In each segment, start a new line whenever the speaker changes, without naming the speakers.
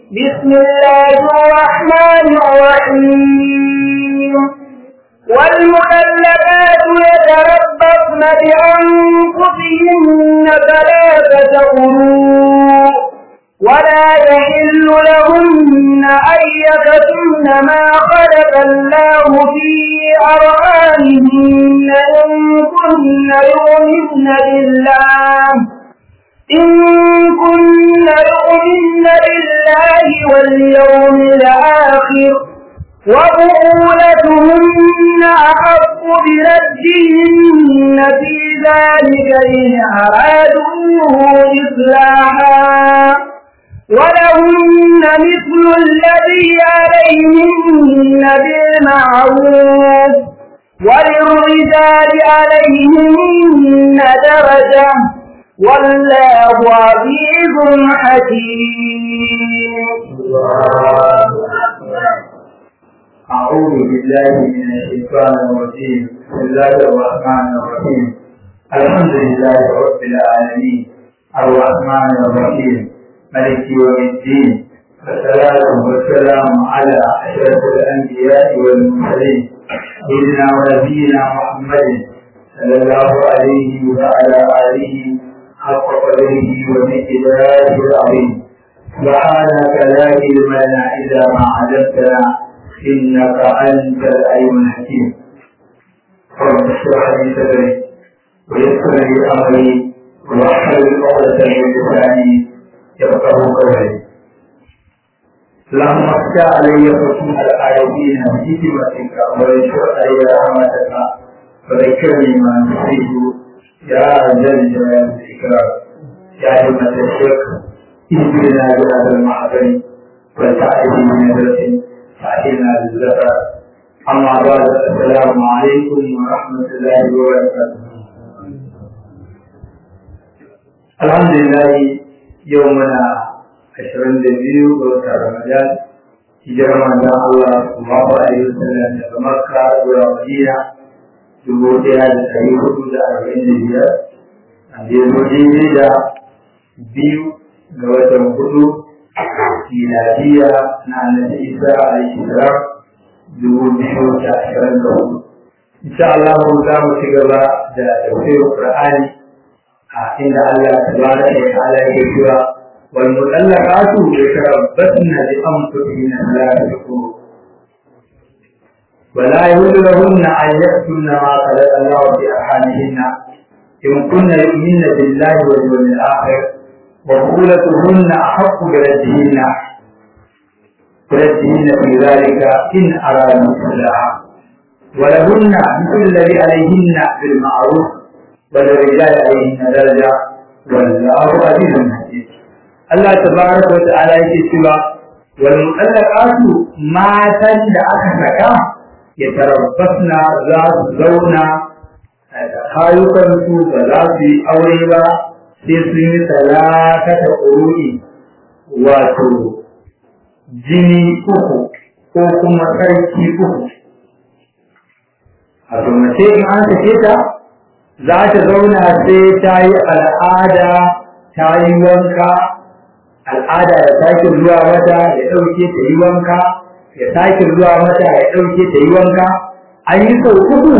بسم الله الرحمن الرحيم والمؤلفات يتربصن بأنفسهن ثلاثة قروء ولا يحل لهن أن يكتمن ما خلق الله في أرحامهن إن كن يؤمن بالله إن كن يؤمن بالله واليوم الآخر وبؤولتهن أحق بردهن في ذلك إن أرادوا إصلاحا ولهن مثل الذي عليهن بالمعروف وللرجال عليهن درجة والله عزيز حكيم
أعوذ بالله من الشيطان الرجيم بسم الله الرحمن الرحيم الحمد لله رب العالمين الرحمن الرحيم ملك يوم الدين والصلاة والسلام على أشرف الأنبياء والمرسلين سيدنا ونبينا محمد صلى الله عليه وعلى آله حق قدره ومقداره العظيم سبحانك لا علم لنا إلا ما علمتنا إنك أنت العليم الحكيم رب اشرح لي صدري ويسر لي أمري واحلل عقدة من لساني يفقه قولي اللهم افتح علي فتوح الآيين بحكمتك وانشر علي رحمتك وذكرني ما نسيت يا ذا الجلال والإكرام يا همة الشيخ اهدنا بهذا المحضر وتعالي من نذرة فأتينا بالزكاة أما بعد السلام عليكم ورحمة الله وبركاته الحمد لله يومنا عشرين دبيو وشهر رمضان hijirar manzon Allah sallallahu alaihi wasallam daga Makka zuwa Madina dubu ɗaya da ɗari hudu da arba'in da biyar a zo daidai da biyu ga watan hudu miladiya na annabi Isa alaihi salam dubu biyu da ashirin da hudu. Insha Allah za mu ci gaba da tafsirin Qur'ani a inda Allah tabaraka wa ta'ala yake cewa wal mutallaqatu yatarabbasna bi anfusihinna thalathata qurun ولا يحل لهن أن يكتمن ما خلق الله في أرحامهن إن كن يؤمن بالله واليوم الآخر وبطولتهن أحق بردهن بردهن في ذلك إن أرادوا إصلاحا ولهن مثل الذي عليهن بالمعروف وللرجال عليهن درجة والله عزيز حكيم الله تبارك وتعالى يكتب والمطلقات ما تجد أكثر يتربصن ذات زونا kayukansu ba za su yi aure ba sai sun yi talakata ƙururi wato jini uku ko kuma sarki uku. A mace in an sake ta za ta zauna sai ta yi al'ada ta yi wanka, al'ada ya sake zuwa mata ya ɗauke ta yi wanka, ya sake zuwa mata ya ɗauke ta yi wanka, an yi sau uku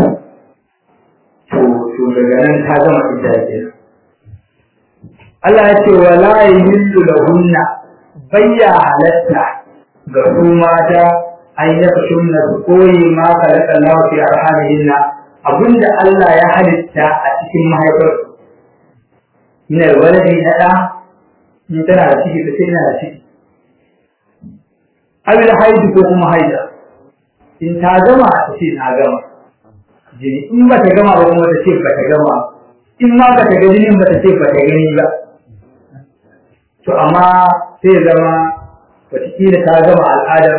to daga nan ta gama ita kenan. Allah ya ce wa la yahillu lahunna bayya halatta ga su mata an yakshunna su koyi ma khalaqa Allah fi arhamihinna abinda Allah ya halitta a cikin mahaifar min alwaladi na da in tana da ciki ta ce ina da ciki abin haidu ko kuma haida in ta gama ta ce na gama jini in ba ta gama ba kuma ta ce ba ta gama in ma ba ta ga jinin ba ta ce ba ta gani ba to amma sai zama wataƙila ta gama al'adar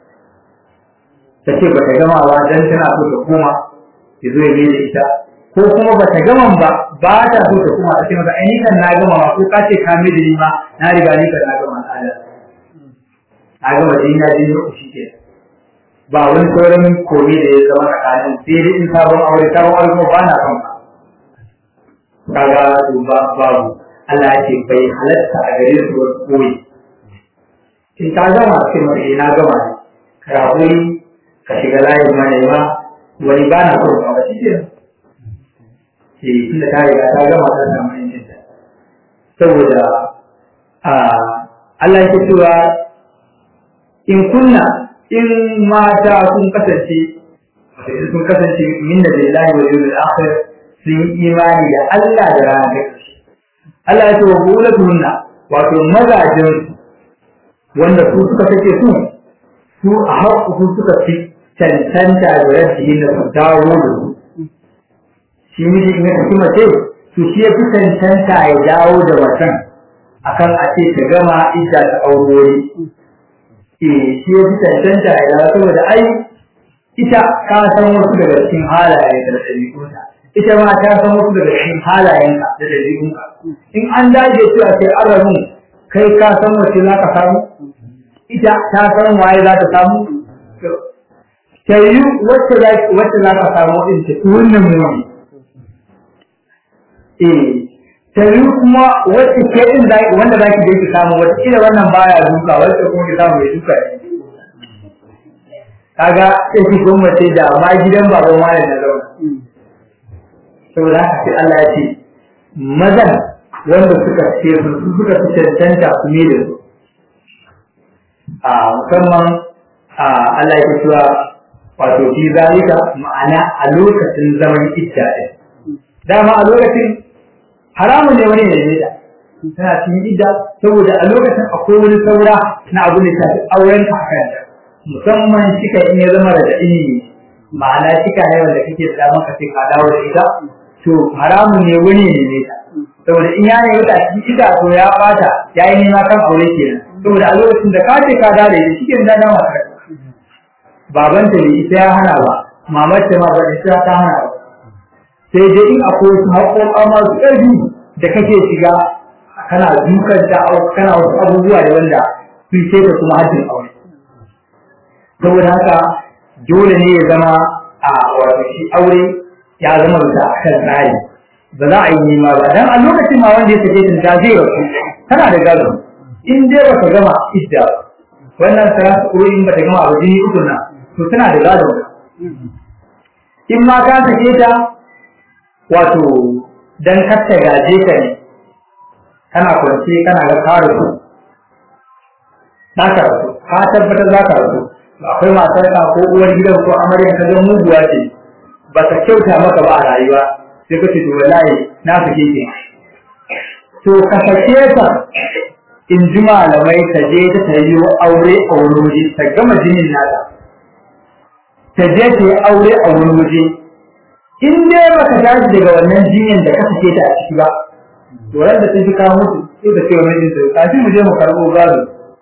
ta ce ba ta gama ba don tana so ta koma ya zo ya mai da ita ko kuma ba ta gama ba ba ta so ta koma ta ce masa ai kan na gama ba ko ka ce ka mai da ni ma na riga ni kan na gama al'adar na gama jini na jini uku shi ke ba wani sauran komi da ya zama tsakanin sai dai in sabon aure sabon aure kuma ba na son ba kaga ba babu Allah ce bai halatta a gare su wasu koyi in ta gama sai mata na gama ne ka haƙuri ka shiga layin manema wani ba na so ba shi ke eh tunda ta riga ta gama ta samu yancin ta saboda a Allah ya cewa in kunna in mata sun kasance sun kasance min da lillahi wa yawmil akhir sun yi imani da Allah da ranar ƙarshe Allah ya ce wa bulatuhunna wato mazajin wanda su suka sake su su a haƙƙu su suka fi cancanta da rashin da su dawo da su shi miji in ya tafi mace to shi ya fi cancanta ya dawo da macen akan a ce ta gama idda ta aurori eh shi ya fi cancanta ya dawo saboda ai ita ka san wasu daga cikin halaye da ɗabi'unta ita ma ta san wasu daga cikin halayenka da ɗabi'unka in an dage cewa sai an rabu kai ka san wace za ka samu ita ta san waye za ta samu ta yi wacce za ka samu ɗin ta wannan mummi eh ta yi kuma wacce ke ɗin wanda za ki je ki samu wata ila wannan baya duka wacce kuma ki samu mai duka ne kaga sai ki gwamnati da ma gidan baban wani na zauna saboda haka sai Allah ya ce mazan wanda suka ce su suka fi cancanta su ne da su a musamman a Allah ya cewa wato fi zalika ma'ana a lokacin zaman idda ɗin dama a lokacin haramun ne wani ne da tana cikin idda saboda a lokacin akwai wani saura na abu da shafi auren ka akan musamman shika in ya zama da ilimi ma'ana shika ne wanda kake da maka sai ka dawo da ita to haramun ne wani ne ne ta saboda in ya ne a cikin ita to ya bata ya yi nema kan aure kenan saboda a lokacin da ka ce ka dawo da ita shike da dama ka baban ta ne ita ya hana ba mamar ta ma ba ita ta hana ba sai dai in akwai wasu haƙoƙa masu ƙarfi da kake shiga kana dukan ta kana wasu abubuwa da wanda sun ce ta kuma hajjin aure saboda haka dole ne ya zama a wato shi aure ya zama bisa a kan tsari ba za a yi nema ba dan a lokacin ma wanda ya sake ta ta zai rasu tana da gado in dai baka gama idda wannan sara ko in bata gama abu jini uku na to tana da gado in ma ka sake ta wato dan kar ta gaje ka ne kana kwance kana ga ka rasu za ka rasu ka tabbatar za ka rasu akwai matar ka ko uwar gidan ko amarya ka zan muguwa ce ba ta kyauta maka ba a rayuwa sai ka ce to wallahi na sake ki to ka sake ta in ji malamai ta je ta ta yi aure a wani waje ta gama jinin nata ta je ta yi aure a wani waje in dai ba ka tashi daga wannan jinyan da ka sake ta a ciki ba to ran da ta ji kawo mutu sai ta ce wa mijinta kafin mu je mu karɓo gado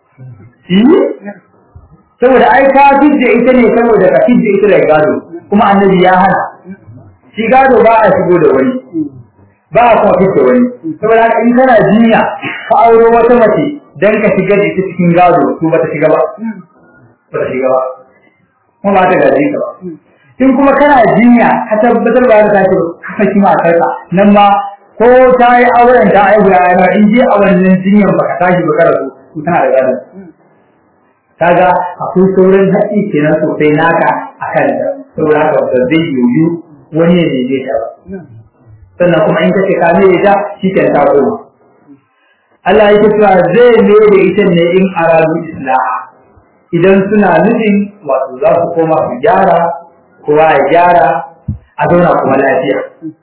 saboda ai ka fidda ita ne saboda ka fidda ita da gado kuma annabi ya hana shi gado ba a shigo da wani ba a kuma fidda wani saboda haka in kana jinya ka auro wata mace dan ka shiga da ita cikin gado to ba ta shiga ba ba ta shiga ba kuma ba ta gaji ka ba in kuma kana jinya ka tabbatar ba da tashi ka saki matarka nan ma ko ta yi auren ta aihu ya in je a wannan jinyan ba ka tashi ba ka rasu to tana da gado kaga akwai sauran haƙi kenan sosai naka a kan da saboda haka ba zai yiwu wani ya neme ta ba sannan kuma in kace ka mere ta shi ke ta koma Allah ya cewa zai ne da ita ne in aradu islaha idan suna nufin wato za su koma su gyara kowa ya gyara a zauna kuma lafiya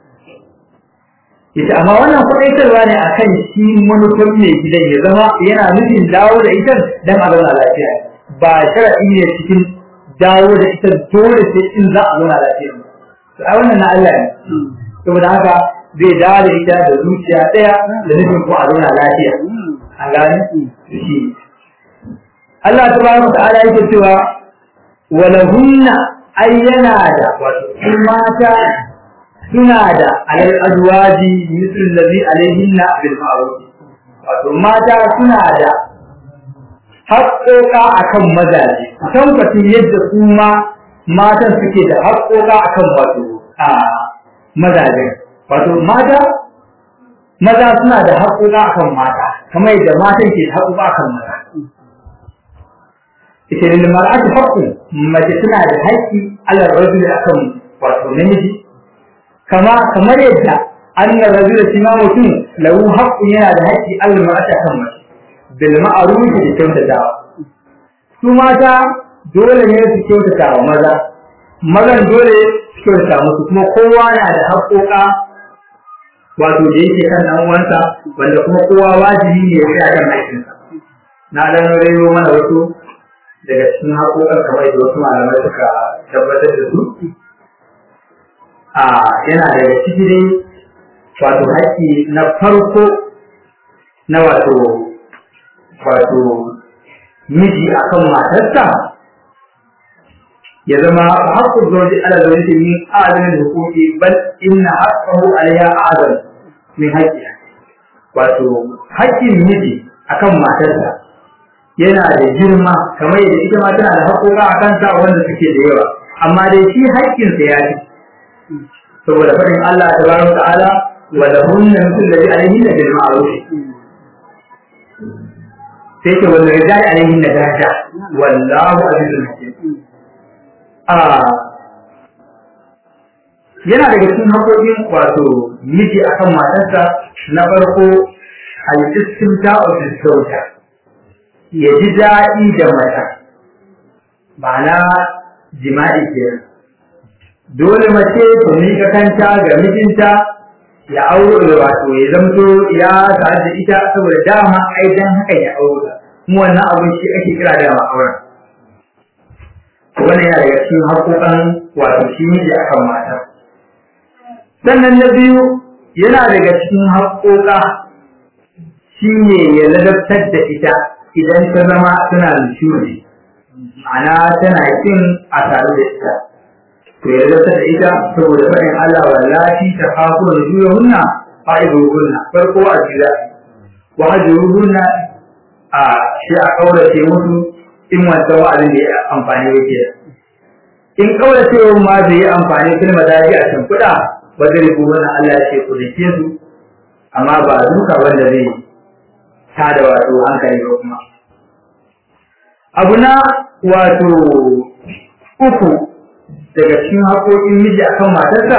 ita amma wannan kuɗaitarwa ne akan shi manufar mai gidan ya zama yana nufin dawo da ita dan a zauna lafiya ba sharaɗi ne cikin dawo da ita dole sai in za a zauna lafiya ba to a wannan na Allah ne saboda haka zai dawo da ita da zuciya ɗaya da nufin ko a zauna lafiya an gane shi Allah tabaraka ta'ala yake cewa walahunna ayyana da wato mata suna da alal azwaji misal ladhi alaihinna bil ma'ruf wato mata suna da haƙoƙa akan mazaje tabbacin yadda su ma matan suke da haƙoƙa akan wato a mazaje wato mata maza suna da haƙoƙa akan mata kamar yadda matan ke da haƙoƙa akan maza ita lil mar'ati haqqu mace tana da haƙƙi ala rajuli akan wato namiji kama kamar yadda anna rajula shi ma mutum lahu haqqu yana da haƙƙi ala mar'ati akan mace bil ma'ruf da kyautatawa su mata dole ne su kyautata wa maza mazan dole su kyautata musu kuma kowa na da haƙoƙa wato da yake kan dan uwansa wanda kuma kowa wajibi ne ya tsaya kan haƙƙinsa na dan rayo mana wasu daga cikin haƙoƙan kamar da wasu malamai suka tabbatar da su a yana daga ciki dai wato haƙƙi na farko na wato wato miji akan matarsa ya zama haƙƙun zauji ala zauji min azamin hukuki bal inna haqqahu alayha azam min haƙƙiha wato haƙƙin miji akan matarsa yana da girma kamar yadda ita ma tana da haƙoƙa a kanta wanda suke da yawa amma dai shi haƙƙinsa ya fi saboda faɗin Allah tabaraka ta'ala wa lahunna mithlu alladhi alayhinna bil ma'ruf sai ce wanda ya jari alaihin na daraja wallahu azizul hakim a yana daga cikin haƙoƙin wato miji akan matarsa na farko al-istimta of zawja ya ji daɗi da mata ma'ana jima'i kenan dole mace ta miƙa kanta ga mijinta ya auro da wato ya zamto ya tare da ita saboda dama ai dan haka ya auro ta kuma wannan abin shi ake kira da auren wannan yana daga cikin haƙoƙan wato shi miji akan mata sannan na biyu yana daga cikin haƙoƙa shi ne ya ladabtar da ita idan ta zama tana nishuri ma'ana tana kin a tare da ita to ya ladabtar da ita saboda faɗin Allah wallahi ta hafu da juyahunna fa'iduhunna farko a jira wa hajruhunna a shi a kaurace musu in wancan wa'azin da ya amfani yake in kaurace ma zai yi amfani kalma da a can kuɗa ba zai rubu wannan Allah ya ce ku dake su amma ba duka wanda zai ta da wato hankali ba kuma abu na wato uku daga cikin haƙoƙin miji akan matarsa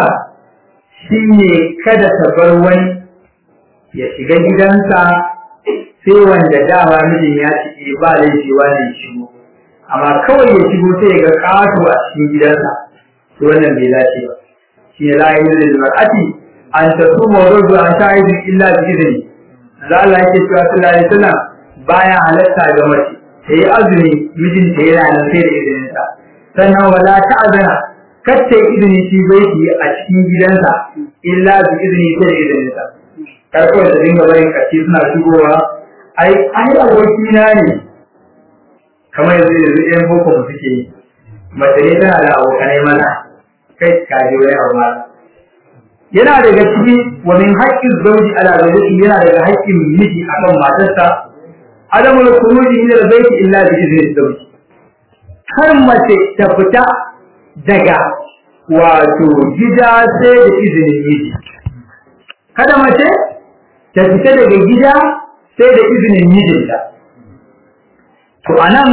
shine kada ta bar wani ya shiga gidansa sai wanda dama mijin ya cike ba laifi wani shigo amma kawai ya shigo sai ya ga ƙato a cikin gidansa to wannan bai dace ba shi ne la ilaha illa mar'ati an tasuma wa rubu an sha'idin illa bi idni za Allah yake cewa sallallahu alaihi wasallam baya halatta ga mace ta yi azumi mijinta yana nan sai da izinin sa sannan wala ta'zana kacce izini shi bai yi a cikin gidansa illa bi izini sai da izinin sa kar kawai ta dinga barin kaci suna shigowa ai ai abokina ne kamar yanzu yanzu ɗan boko mu suke yi mace ne tana da abokanai mana kai kaji wani abu ma yana daga ciki wa min haƙƙin zauji ala zawjati yana daga haƙƙin miji akan matarsa adamul khuruji min al-bayt illa bi idni zawji har mace ta fita daga wato gida sai da izinin miji kada mace ta fita daga gida sai da izinin mijinta to anan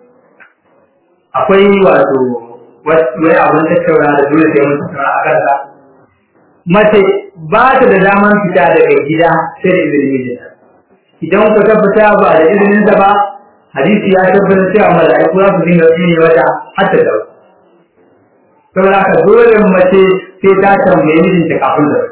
akwai wato wani abin tattauna da dole sai mun tattauna a kansa mace ba ta da daman fita daga gida sai da izinin mijinta idan ku ta fita ba da izinin sa ba hadisi ya tabbatar cewa mala'iku za su dinga tsine mata har ta dawo saboda haka dole mace sai ta tambaye mijinta kafin da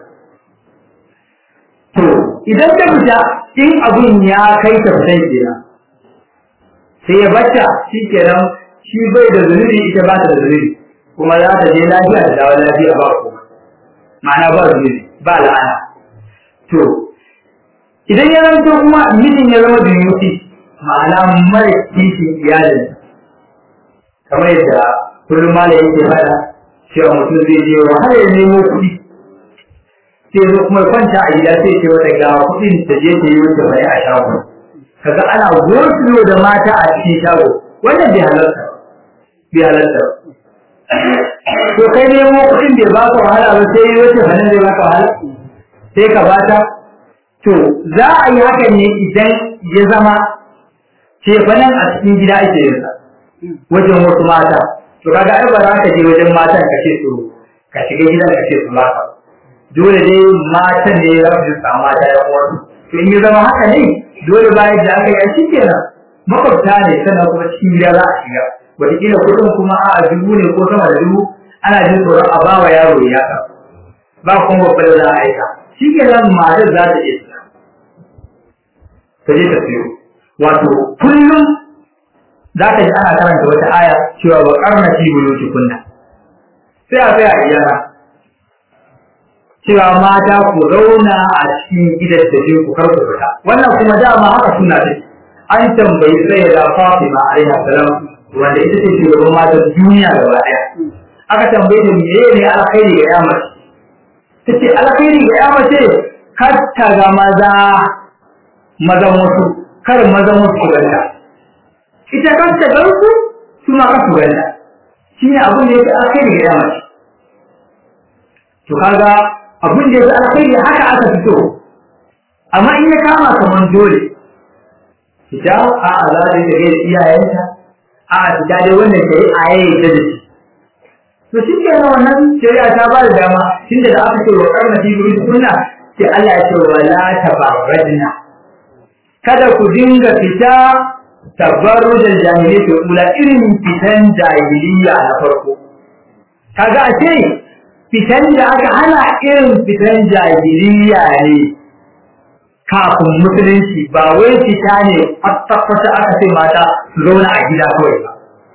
to idan ta fita in abun ya kai ta fitan kenan sai ya bata shi kenan shi bai da zunubi ita ba ta da zunubi kuma za ta je lafiya da dawo lafiya ba kuma ma'ana ba zunubi ba la'ana to idan ya zanto kuma mijin ya zama duyuti ma'ana mara kishin iyalin kamar yadda kullum mala yake faɗa cewa mutum zai je wahala ya nemo kuɗi sai zo kuma kwanta a gida sai ce wata ga kuɗin ta je ta yi wata bai a shago kaga ana gosulo da mata a cikin shago wannan bai halarta bai halarta to kai nemo kuɗin bai baka wahala ba sai yi wata fannin zai baka wahala sai ka bata to za a yi hakan ne idan ya zama ce fannin a cikin gida ake yin sa wajen wasu mata to kaga ai ba za ka je wajen matan ka ce su ka shiga gidan ka ce su baka dole dai matan ne za su samu mata ya uwarsu to in ya zama haka ne dole bayan da aka yi shi kenan makwabta ne sannan kuma cikin gida za a shiga wataƙila kuɗin kuma a dubu ne ko sama da dubu ana jin tsoron a ba wa yaro ya ka ba kuma babba da za a aika shi ke nan matar za ta iya siya ta je ta siyo wato kullum za ka ji ana karanta wata aya cewa ba karna fi buluti kunna sai a sai a iyana cewa mata ku zauna a cikin gidan da ku kar ku fita wannan kuma dama haka suna take an tambayi sai da Fatima alaiha salam wanda ita ce shugaban matan duniya gaba daya aka tambaye ta meye ne alkhairi ga yamma ta ce alkhairi ga yamma ce kar ta ga maza mazan wasu kar mazan wasu su ganta ita kar ta gan su su ma kar su ganta shi ne abin da yake alkhairi ga yamma to kaga abin da yake alkhairi haka aka fito amma in ya kama kaman dole fita a za ta yi da iyayenta a fita dai wannan ta yi a yayi da shi to shi ke nan wannan shari'a ta ba da dama tunda da aka ce wa karna fi buri kunna sai Allah ya ce wa la tabarrajna kada ku dinga fita tabarrujal jahiliyyah ula irin fitan jahiliya na farko kaga a ce fitan da aka hana irin fitan jahiliya ne kafin musulunci ba wai fita ne kwata-kwata aka ce mata su zauna a gida kawai ba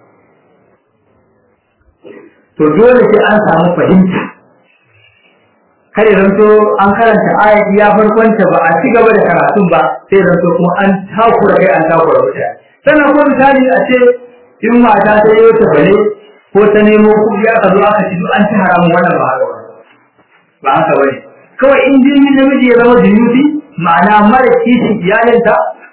to dole sai an samu fahimta kare zanto an karanta ayat ya farkonta ba a ci gaba da karatun ba sai zanto kuma an takura kai an takura mutane sannan ko misali a ce in mata ta yi wata bane ko ta nemo kuɗi aka zo aka ci duk an ci haramun wannan ba haka ba haka bane kawai in jirgin namiji ya zama jinuti ma'ana mara kishin iyalinta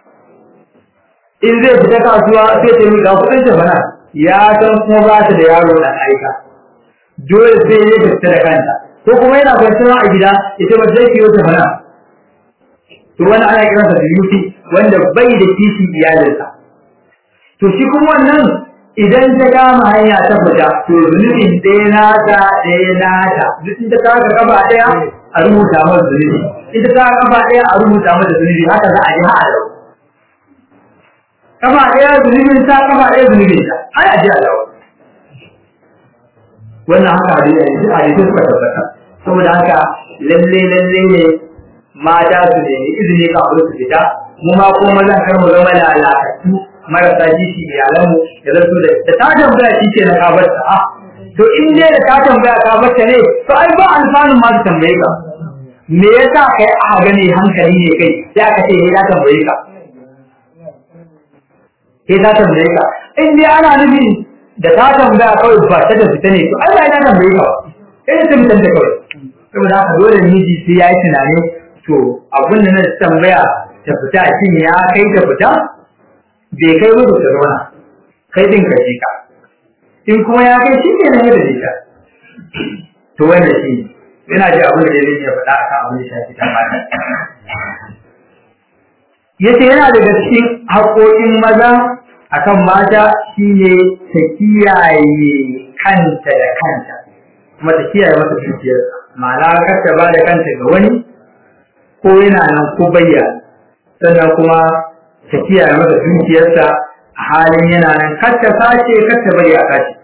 in zai fita kasuwa sai ta yi ga kuɗin ta bana ya san kuma ba ta da yaro da aika dole sai ya fita da kanta ko kuma yana kwanciya a gida ita ba zai kiyo ta bana to wani ana kiransa da yuti wanda bai da kishin iyalinsa to shi kuma wannan idan ta kama hanya ta fita to zunubin ɗaya nata ɗaya nata duk in ta kaga kafa ɗaya a rubuta mata zunubi in ta kaga kafa ɗaya a rubuta mata zunubi haka za a ji har a lau kafa ɗaya zunubin ta kafa ɗaya zunubin ta har a ji a lau wannan haka hadisi hadisi suka tabbata saboda haka lalle lalle ne mata su nemi izini kafin su fita mu ma ko mazan kar mu zama lalatattu marasa kishi iyalanmu da zartu da da ta tambaya shi ke na kabarta a to in dai da ta tambaya kabarta ne to ai ba alfanun ma su tambaye ka me yasa kai a gane hankali ne kai sai aka ce ya tambaye ka sai ta tambaye ka in dai ana nufin da ta tambaya kawai ba ta da fita ne to ai ba ya tambaye ka sai ta fitan da kawai saboda haka dole miji sai ya yi tunani to abin da na tambaya ta fita shin ya kai ta fita bai kai mutu ta zauna kai din ka ka in kuma ya kai shi ke nan yadda jika to wanda shi yana ji abin da ya zai faɗa akan abin da shafi ta mata yace yana daga cikin haƙoƙin maza akan mata shine ta kiyaye kanta da kanta kuma ta kiyaye mata dukiyarsa ma'ana kar ta ba da kanta ga wani ko yana nan ko bayyana sannan kuma ta kiyaye masa dukiyarsa a halin yana nan kar ta sace kar ta bari a sace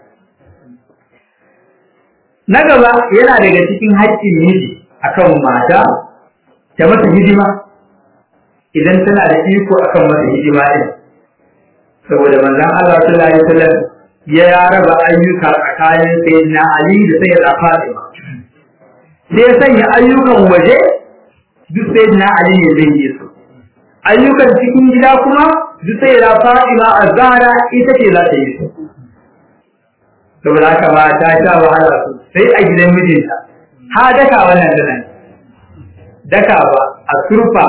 na gaba yana daga cikin haƙƙin miji akan mata ta masa hidima idan tana da iko akan masa hidima din saboda manzon Allah sallallahu alaihi wasallam ya raba ayyuka tsakanin sayyidina Ali da sayyida Fatima sai ya sanya ayyukan waje duk sayyidina Ali ne zai yi su ayyukan cikin gida kuma duk sai da Fatima Azhara ita ce za ta yi su saboda haka ba ta sha wahala su sai a gidan mijinta ha daka wannan da nan daka ba a surfa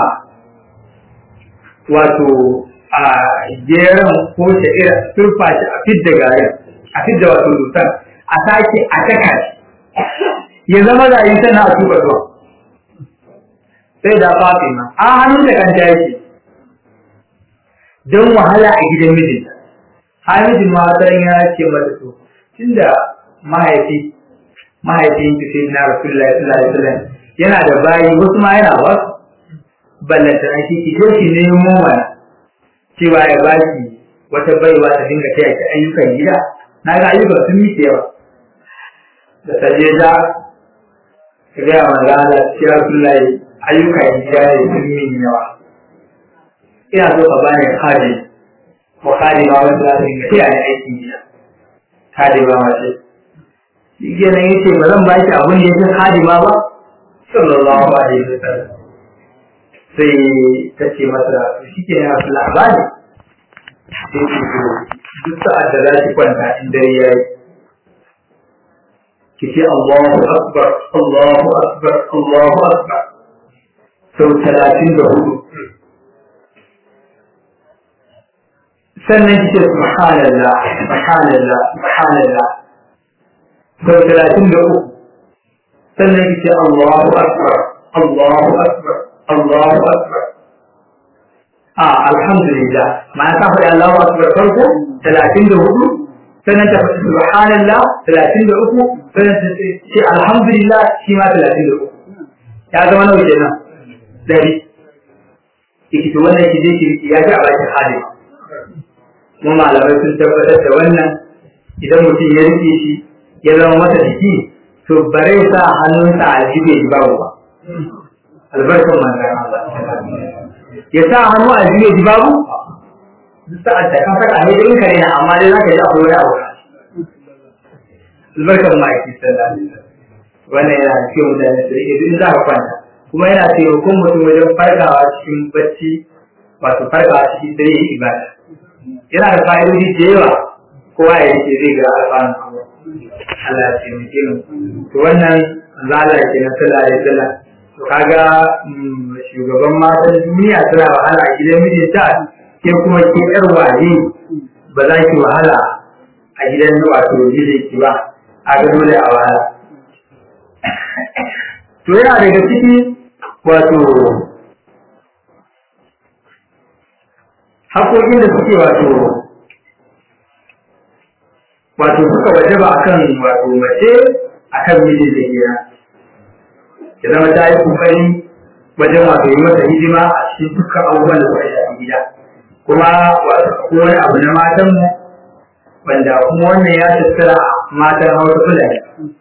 wato a geran ko sha'ira surfa shi a fidda garin a fidda wato dutsen a sake a taka shi ya zama rayu tana a tuba tuwa sai da Fatima a hannun da kanta yake don wahala a gidan mijinta hamidin ma wata ya ce mata to tunda mahaifi mahaifin ki sai na rasulullahi sallallahu alaihi wasallam yana da bayi wasu ma yana wasu ballanta na shi ki shi nemo mana cewa ya ba ki wata baiwa ta dinga taya ki ayyukan gida na ga ayyukan sun yi yawa da ta je da ka gaya wa rana ya rasulullahi ayyukan gida ne sun min yawa ina so ka bani kadi ko kadi ma wanda za ta dinga taya ni aikin gida kadi ba mace shi kenan yace ba zan ba ki abin da yake kadi ma ba sallallahu alaihi wasallam sai ta ce masa shi ke yana labari sai ce to duk sa'ad da za ki kwanta in dare ya yi ki ce Allahu Akbar Allahu Akbar Allahu Akbar sau talatin da hudu sannan ki ce subhanallah subhanallah subhanallah sau talatin da uku sannan ki ce Allahu Akbar Allahu Akbar Allahu Akbar. Ah, alhamdulillah. Ma'ana ta faɗi Allahu Akbar farko talatin da hudu, sannan ta faɗi Subhanallah talatin da uku, sannan ta ce alhamdulillah shi ma talatin da uku. Ya zama nawa kenan? Dari. Iki to wannan ki je ki ya ji a bakin hali. Mu malamai sun tabbatar da wannan idan mutum ya rike shi ya zama masa jiki to bare sa hannunsa a jibe babu ba. albarkan manzan Allah ya sa hannu a jiye ji babu sa'ad da ka saka ne irin kare na amma dai zaka ji akwai wani abu albarkan ma'aiki sallallahu alaihi wasallam wannan yana cikin mutane su rike duk za ka kwanta kuma yana taimakon mutum wajen farkawa cikin bacci wato farkawa cikin dare yin ibada yana da fa'idodi da yawa kowa ya yake zai ga alfanun Allah ya taimake mu to wannan zala ke na sallallahu alaihi wasallam kaga shugaban matan duniya tana wahala a gidan mijinta ke kuma ke yar waye ba za ki wahala a gidan wato mijinki ba a ga dole a wahala to yana daga ciki wato haƙoƙin da suke wato wato suka wajaba akan wato mace akan mijin da kenan ya zama ta yi kokari wajen wato yi masa hidima a cikin dukkan abubuwan da suka shafi gida kuma wato ko wani abu na matan mu wanda kuma wannan ya tattara matan hausa fulani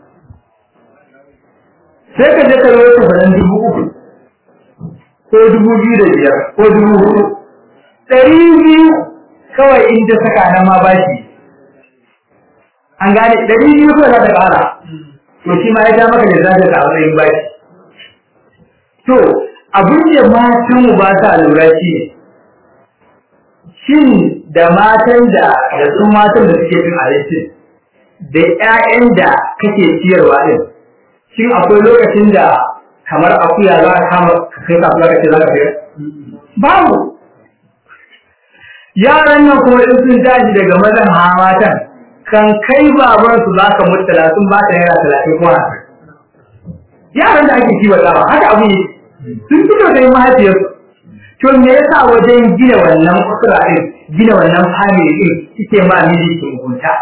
sai ka je ka yi wata faran dubu uku ko dubu biyu da biyar ko dubu hudu ɗari biyu kawai in ta saka nan ma ba shi an gane ɗari biyu kawai za ta ƙara to shi ma ya ja maka da za ta a matsayin bashi To, abin da matan mu ba sa lura shi ne, shin da matan da da sun matan da suke cin abinci da ‘ya'yan da kake ciyarwa ɗin, shin akwai lokacin da kamar akuya za ka kama kai kasuwa ka ce za ka sayar? Babu. Yaran nan kuma in sun tashi daga mazan ha matan, kan kai babansu za ka mutala sun ba ta naira talatin ko hamsin. yaran da ake kiwatawa haka abu ne sun fito da mahaifiyar to me yasa wajen gina wannan usura din gina wannan family din kike ma miji ki mugunta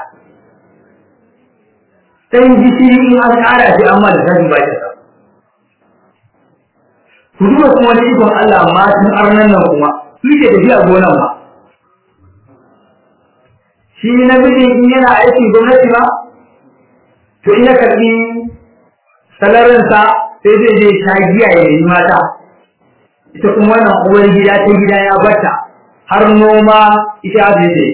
dan gishiri in an kara shi amma da zai ba ta ku duba kuma wani ikon Allah ma tun arnan nan kuma su ke tafiya gonan ma shi namiji in yana aikin gwamnati ba to in ya karbi salarinsa sai zai je sha giya ya yi mata ita kuma wannan uwar gida ta gida ya bata har noma ita zai ce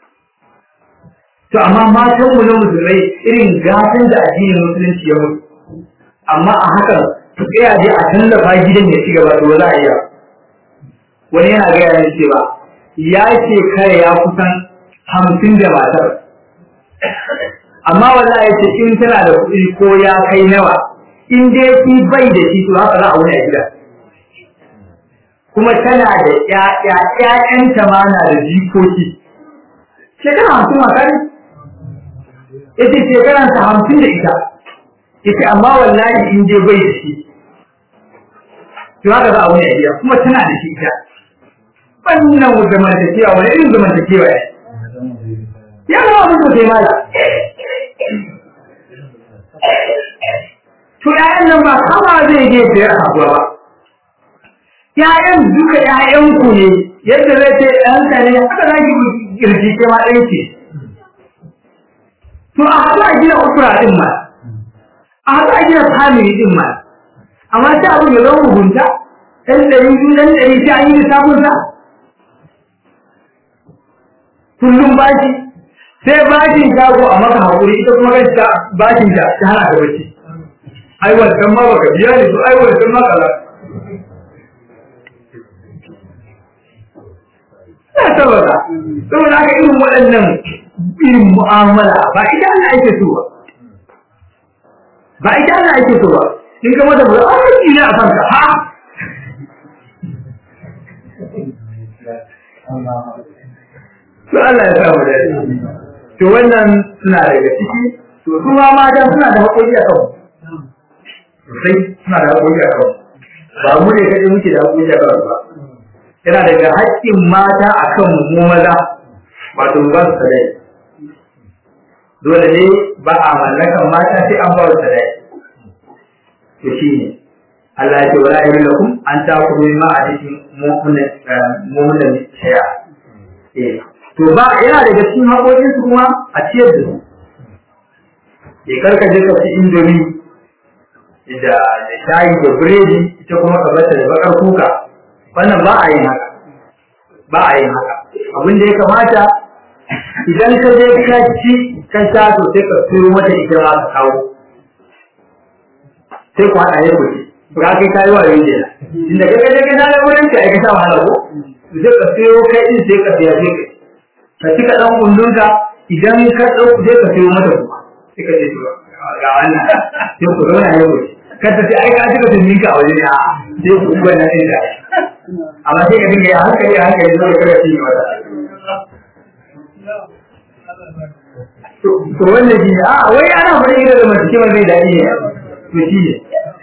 to amma matan mu na musulmai irin gatan da addinin musulunci ya mutu amma a hakan su tsaya je a tallafa gidan ya ci gaba to ba za a iya wani yana gaya ne cewa ya ce kare ya kusan hamsin da matar amma wallahi ya ce in tana da kuɗi ko ya kai nawa in dai shi bai da shi to haka za a wuni a gida kuma tana da ƴaƴa ƴaƴanta ma na da jikoki shekara hamsin mata ne yace shekaran ta hamsin da ita yace amma wallahi in dai bai da shi to haka za a wuni a gida kuma tana da shi ita wannan zamantakewa wani irin zamantakewa ne ya zama abin da sai mala to ƴaƴan nan ba kama zai je sayar abuwa ba ƴaƴan duka ƴaƴan ku ne yadda zai ce ɗanka ne haka za ki kirji ke ma ɗaya ce to a haɗu a gina usura ɗin ma a haɗu a gina family ɗin ma amma sai abin ya zama mugunta ɗan ɗari biyu ɗan ɗari sai an yi lissafin sa kullum bashi sai bashin shago a maka haƙuri ita kuma kan ta bashin ta ta hana ka bacci ai wancan ma baka biya ne to ai wancan ma kaza ya saboda saboda haka irin waɗannan irin mu'amala ba ita Allah ake so ba ba ita Allah ake so ba in ka mata ba a yi ne a kanka ha to Allah ya samu da to wannan suna daga ciki to su ma mata suna da haƙoƙi a kan sosai suna da haƙoƙi a kan ba mu ne kaɗai muke da haƙoƙi a kan ba yana daga haƙƙin mata a kan mu maza wato ba su sadai dole ne ba a mallakan mata sai an ba su sadai to shi ne Allah ya ce wala yahillakum an ta'khudhu mimma atikum mu'minan shay'a eh to ba yana daga cikin haƙoƙin su kuma a ciyar da su ya karka je ka ci indomi da da shayi da biredi ita kuma ka bata da bakar kuka wannan ba a yin haka ba a yin haka abin da ya kamata idan ka je ka ci ka sha to sai ka turo mata ita ma ka kawo sai ku haɗa ya kuce ba kai kayi wa yau kenan inda kai kaje kai na da wurin ka ka sha wahala ko sai ka turo kai din sai ka biya sai ka ka ci ka ɗan kundunka idan ka ɗauku sai ka siyo mata kuma sai ka ce ga wannan sai ku zauna ya wuce ka ta ce ai ka ci ka tunni ka a waje ne a sai ku kuma na ɗin da amma sai ka dinga ya hankali a hankali zai kada ci wata to wannan shi ne a wai ana faɗin ita da mace kima zai daɗi ne to shi ne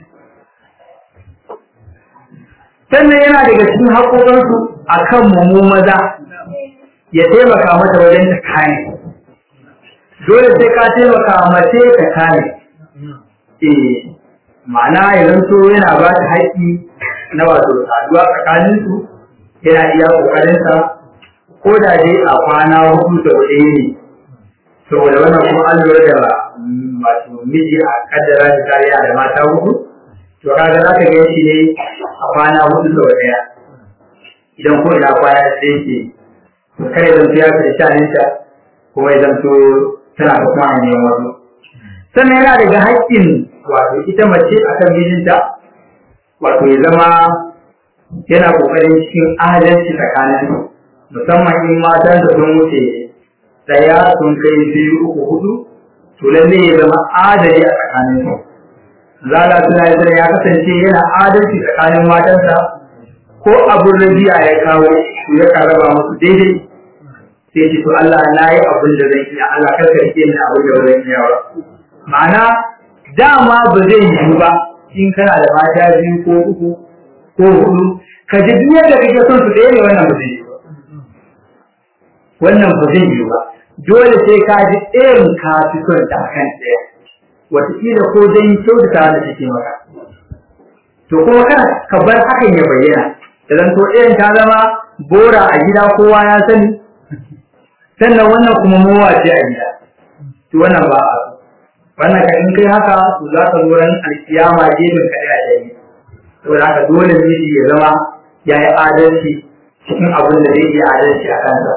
sannan yana daga cikin haƙoƙansu a kan mu maza ya taimaka mata wajen ta kane dole sai ka taimaka mace ta kane eh ma'ana ya zanto yana ba ta haƙƙi na wato saduwa tsakanin su yana iya ƙoƙarinsa ko da dai a kwana hudu da ɗaya ne saboda wannan kuma an lura da wato miji a kaddara da kariya da mata hudu to kaga za ka gan shi ne a kwana hudu da ɗaya idan ko ina kwana ɗaya ke kare zanto ya fi shaninta kuma ya zanto tana da kuma hanyar wasu sannan yana daga haƙƙin wato ita mace a kan mijinta wato ya zama yana ƙoƙarin cikin adalci tsakanin musamman in matan da sun wuce ɗaya sun kai biyu uku hudu to lalle ya zama adali a tsakanin su zala suna yi ya kasance yana adalci tsakanin matansa ko abin rabi'a ya kawo to ya raba musu daidai sai ce to Allah na yi abin da zan iya Allah karka rike ni abin da zan iya ba ma'ana dama ba zai yi ba in kana da mata biyu ko uku ko hudu ka ji duk yadda kake son su ɗaya ne wannan ba zai yi ba wannan ba zai yi ba dole sai ka ji ɗayan ka fi son ta kan ɗaya wataƙila ko dan kyautata da take maka to kuma kana ka bar hakan ya bayyana idan to ɗayan ta zama bora a gida kowa ya sani sannan wannan kuma mowa ce a gida to wannan ba a wannan ka in kai haka to za ka zo ran alkiyama gefen ka da yayi to da haka dole ne ya zama ya yi adalci cikin abin da zai yi adalci a kansa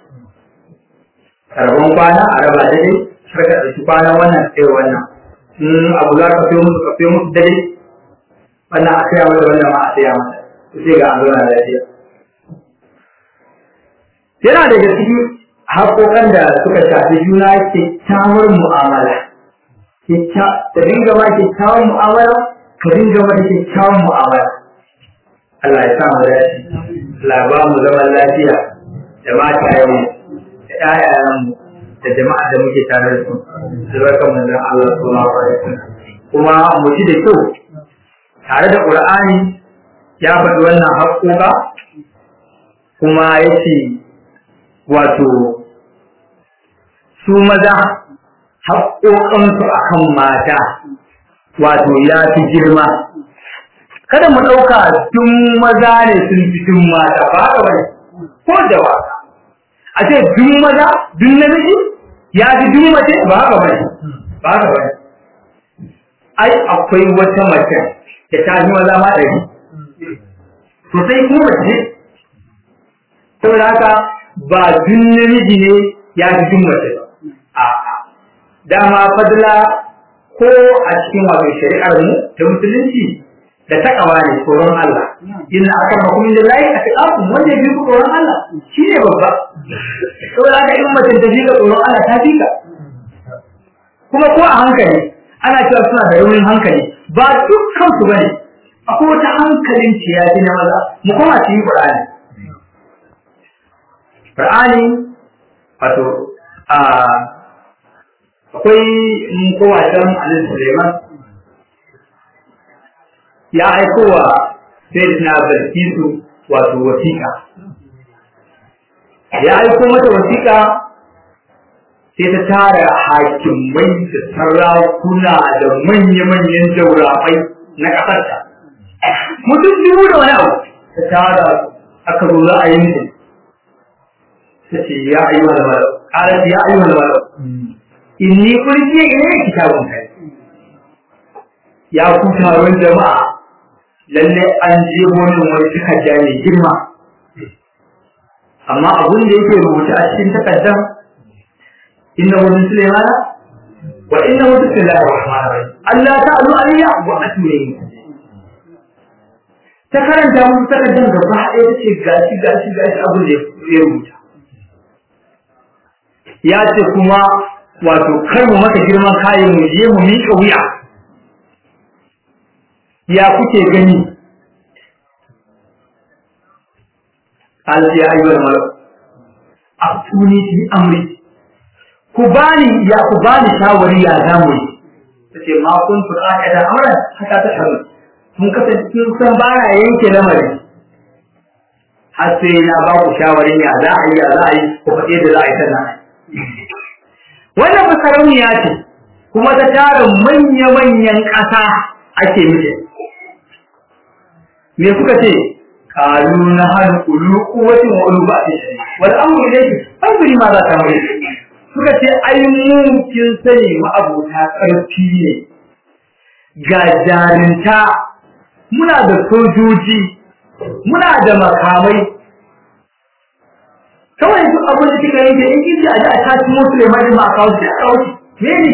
karban kwana a raba dare har ka ɗauki kwanan wannan sai wannan in abu za ka fiyo musu ka fiyo musu dare wannan a saya mata wannan ma a saya mata to sai ga an zauna lafiya yana daga cikin haƙoƙan da suka shafi juna kyakkyawar mu'amala ta dinga ma kyakkyawar mu'amala ka dinga mata kyakkyawar mu'amala Allah ya sa mu dace Allah ba mu zaman lafiya da matayenmu da ƴaƴayenmu da jama'a da muke tare da su da barkan manzon Allah sallallahu alaihi wasallam kuma mu ji da kyau tare da Qur'ani ya faɗi wannan haƙoƙa kuma yace wato su maza haƙoƙansu a kan mata wato ya fi girma kada mu ɗauka tun maza ne sun fi tun mata ba da wani ko da wasa a ce dun maza dun namiji ya fi dun mace ba haka bane ba haka bane ai akwai wata mace da ta fi maza ma ɗari to sai kuma mace saboda haka ba dun namiji ne ya fi dun mace ba a'a dama fadla ko a cikin wato shari'ar mu ta musulunci da takawa ne tsoron Allah inna akramakum lillahi atqakum wanda bi ku tsoron Allah shi ne babba saboda haka in mutum ta fika tsoron Allah ta fika kuma ko a hankali ana cewa suna da raunin hankali ba dukkan su bane akwai wata hankalin ciyaci na maza mu koma cikin Qur'ani Qur'ani wato a akwai mun kowa can Annabi Sulaiman ya aiko wa Sayyidina Bilkisu wato wasiƙa ya aiko mata wasiƙa sai ta tara hakimai da sarakuna da manya-manyan jaurabai na ƙasarta mutum dubu da wani abu ta tara aka zo za a yi mutum ta ce ya ayyuhal malau ƙarar ya ayyuhal malau inni kurjiya ina kitabun kai ya ku taron jama'a lalle an je wani wani takarda mai girma amma abun da yake rubuta a cikin takardar inna wani sulaimana wa inna wani bismillahir rahmanir rahim Allah ta'ala alayya wa atuni ta karanta musu takardar gaba ɗaya ta ce gashi gashi gashi abun da ya rubuta ya ce kuma wato kar mu maka girman kayan mu je mu miƙa wuya ya kuke gani قال يا أيها الملك أفتوني في أمري كباني يا كباني شاوري يا زامي tace ma kun fur'a da amran haka ta haru mun kasance kun san ba ya yanke lamari har sai na ba ku shawarin ya za a yi ya za a yi ku faɗe da za a yi sannan wannan masarauniya ce kuma ta tara manya-manyan ƙasa ake mije me kuka ce kalu na hal ulu quwwati wa ulu ba'di wal amru ilayki fanzuri ma za ta mai suka ce ai mu kin sani mu abota karfi ne ga jarinta muna da sojoji muna da makamai kawai duk abin da kika yanke in kin ji a ji a tashi mutu ne mai ma a kawo shi a kawo shi me ne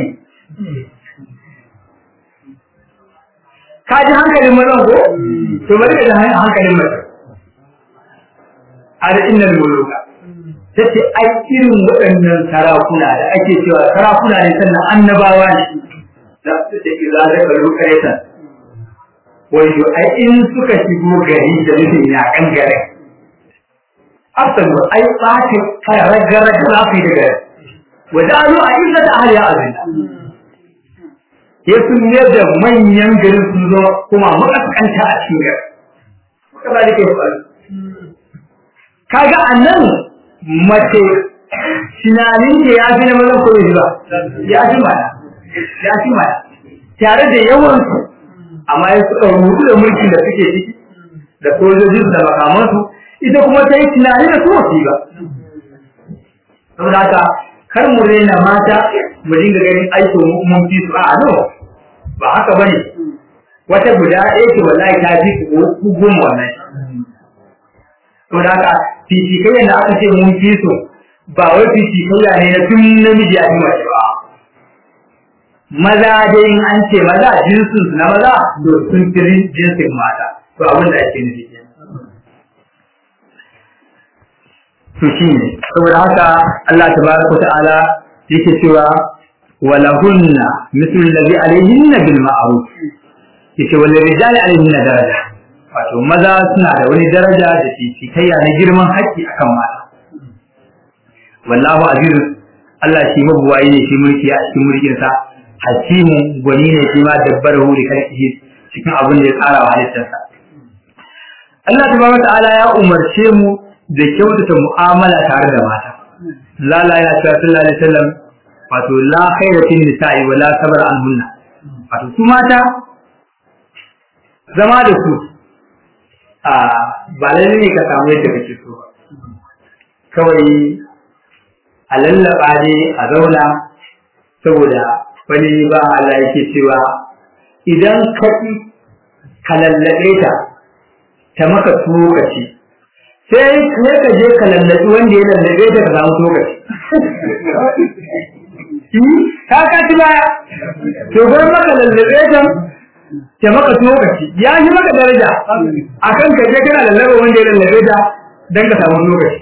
ka ji hankalin mazan ko to bari ka ji hankalin mazan a da innal muluka tace ai irin waɗannan sarakuna da ake cewa sarakuna ne sannan annabawa ne da su ce za ta karu kaita wato ai in suka shigo gari da nufin yakan garin afsan ai ɓata karagara da zafi da gari wajalu a inda da ahliya azin ya sun da manyan garin sun zo kuma makaskanta a cikin gari haka ba da ke faru kaga a nan mace tunanin ke ya fi na mazan ko ba ya fi mana ya fi mana tare da yawan su amma ya suka rubu da mulkin da suke ciki da sojojin da makamansu ita kuma ta yi tunani da su wasu ba saboda haka kar mu raina mata mu dinga ganin aikin mun fi su a no ba haka bane wata guda ɗaya ce wallahi ta fi ku goma wannan to da haka fifikayya da aka ce mun fi so ba wai fifikayya ne na tun namiji a yi mace ba maza dai in an ce maza jinsin su na maza to sun fi jinsin mata to abin da ake nufi to shi ne saboda haka Allah tabaraka ta'ala yake cewa walahunna mithlu alladhi alayhinna bil ma'ruf yace wal rijali alayhinna daraja wato maza suna da wani daraja da fifikayya na girman haƙƙi akan mata wallahu aziz Allah shi mabuwayi ne shi mulki a cikin mulkin sa hakimu gwani ne shi ma dabbarahu li khalqihi cikin abin da ya tsara wa halittarsa Allah tabaraka ta'ala ya umarce mu da kyautata mu'amala tare da mata lala ya cewa sallallahu alaihi wasallam wato la khaira fin nisa'i wa la sabr anhunna wato su mata zama da su a ba lalle ne ka samu yadda kake so ba kawai a lallaba ne a zauna saboda wani ba Allah yake cewa idan ka ka lallabe ta ta maka lokaci sai ne ka je ka lallabi wanda ya lallabe ta ka samu lokaci ka ka ci baya to bar maka lallabe ta ta maka lokaci ya yi maka daraja akan ka je kana lallabe wanda ya lallabe ta dan ka samu lokaci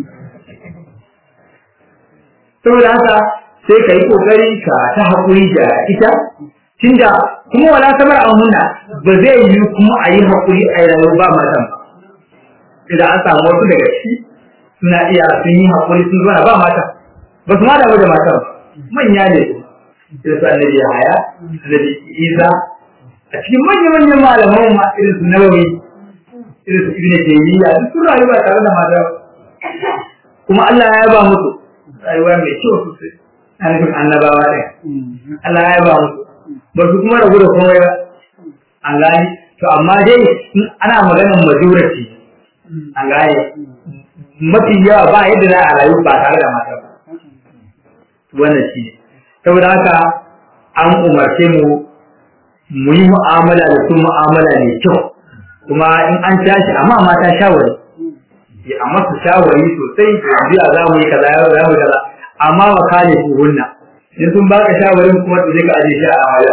saboda haka sai ka yi kokari ka ta haƙuri da ita tunda kuma wala samar a hunna ba zai yi kuma a yi haƙuri a rayuwa ba matan ba idan an samu wasu daga ciki suna iya sun yi haƙuri sun zo ba matan ba su ma damu da matan ba manya ne irin su annabi haya annabi isa a cikin manya-manyan malaman ma irin su nawawi irin su ibn taymiya duk sun rayu ba tare da mata kuma Allah ya yaba musu rayuwa mai kyau sosai a nufin annabawa ɗin Allah ya yaba musu ba su kuma rabu da komai ba an gane to amma dai ana maganar majority an gane mafi yawa ba yadda za a rayu ba tare da mata ba wannan shi ne saboda haka an umarce mu mu yi mu'amala da su mu'amala mai kyau kuma in an tashi amma mata shawari ya amma su shawari sosai biya za mu yi kaza za mu yi kaza amma wa kale su hunna in sun baka shawarin kuma to je ka aje shi a waya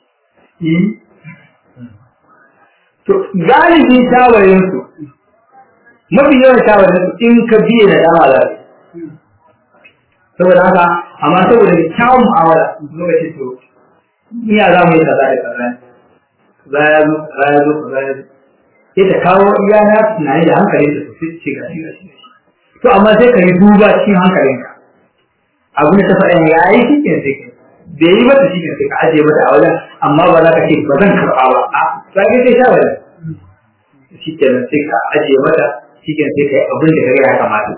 to galibi shawarin su mafi yawan shawarin su in ka biye da dama za saboda haka amma saboda kyawun mu'amala lokacin to iya za mu yi kaza da kaza za ya zo za ya zo za ya zo sai ta kawo iya na tunani da hankali da su ce ga shi ga shi to amma sai ka yi duba cikin hankalinka abin da ta faɗa ya yi shi ke sai ka bai yi mata shi ke sai ka ajiye mata a wajen amma ba za ka ce ba zan karɓa ba a sai ka sai shawara shi ke nan sai ka ajiye mata shi ke sai ka yi abin da ka ga ya kamata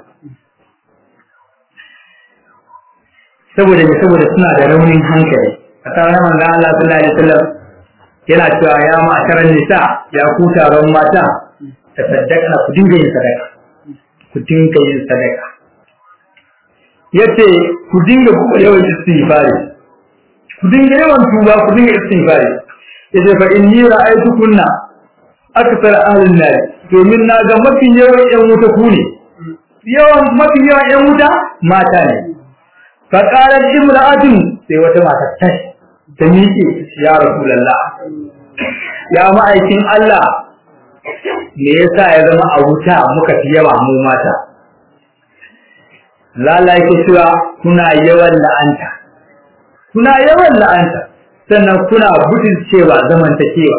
saboda ne saboda suna da raunin hankali a tsarin manzon Allah sallallahu alaihi wasallam yana cewa ya ma'asharan nisa ya ku taron mata ta saddaka ku dinga yin sadaka ku dinga yin sadaka yace ku dinga ku yawan istighfari ku dinga yawan tuba ku dinga istighfari yace fa inni ra'aytukunna akthar ahlin nar domin na ga mafi yawan yan wuta ku ne yawan mafi yawan yan wuta mata ne fa qalat imra'atun sai wata mata tashi ta miƙe ya Rasulallah ya ma'aikin Allah me yasa ya zama a wuta muka fi yawa mu mata lalai ke cewa kuna yawan la'anta kuna yawan la'anta sannan kuna gudun cewa zamantakewa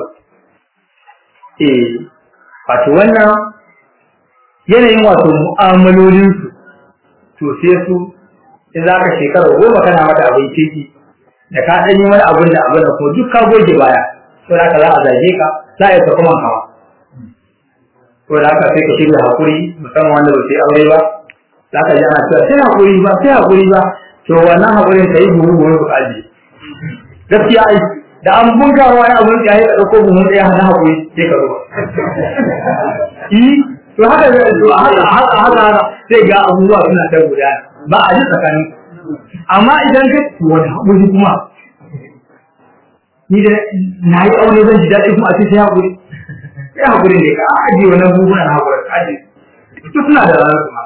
eh wato wannan yanayin wato mu'amalolinsu to sai su in za ka shekara goma kana mata abin kirki da ka ɗan yi wani abin da abin da kuma duk ka goge baya to da haka za a zage ka za a yi kuma kawa to da haka sai ka shirya hakuri musamman wanda ba sai aure ba za ka ji ana cewa sai hakuri ba sai hakuri ba to wannan hakurin ka yi buhu buhu ka aje gaskiya ai da an bunka wani abin da ya yi ɗauko buhun ɗaya na hakuri sai ka zo yi to haka to haka haka haka sai ga abubuwa suna ta gudana ba a ji tsakanin amma idan ka wani haƙuri kuma ni da na yi aure zan ji daɗi kuma a ce sai haƙuri sai haƙuri ne ka aji wannan buhuna na haƙuri ka aji su suna da ranar kuma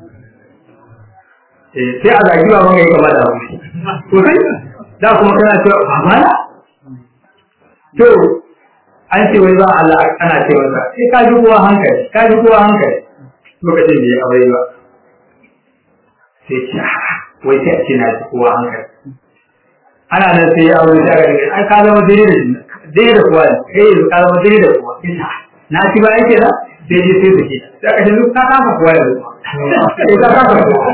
sai a zagi ba maka yi kama da haƙuri to kai da kuma kana cewa ba na to an ce wai ba Allah ana ce masa sai ka ji kowa hankali ka ji kowa hankali lokacin da ya aure ba sai ce wai sai a ce na ji kowa hankali ana nan sai ya aure ta gari ai ka zama daidai da daidai da kowa kai yanzu ka zama daidai da kowa ita na ci ba yake da sai je sai sake sai ka ce duk ka kafa kowa yanzu sai ka kafa kowa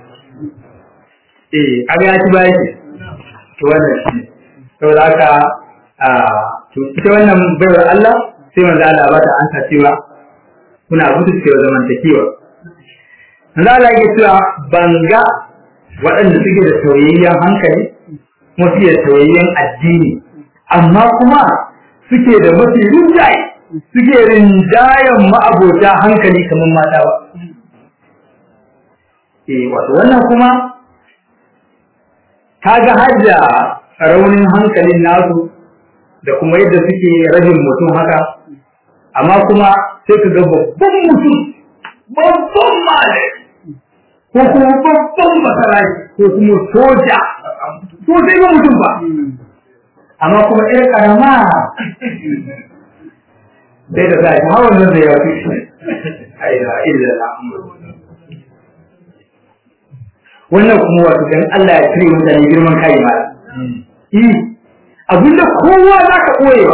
eh kaga ya ci ba yake to wannan shi saboda haka to ita wannan baiwar Allah sai manzo Allah ba ta ansa cewa kuna gudu cewa zamantakewa manzo Allah yake cewa banga waɗanda suke da soyayyen hankali kuma suke da soyayyen addini amma kuma suke da mafi rinjaye suke rinjayen ma'abota hankali kamar mata ba eh wato wannan kuma kaga har da raunin hankalin nasu da kuma yadda suke rajin mutum haka amma kuma sai ka ga babban mutum babban malami ko kuma babban masaraki ko kuma soja so sai ba mutum ba amma kuma ƴar karama sai da sa shi hawan nan da ya fi aina illa wannan kuma wato dan Allah ya cire mutane girman kai ma eh abinda kowa za ka koyewa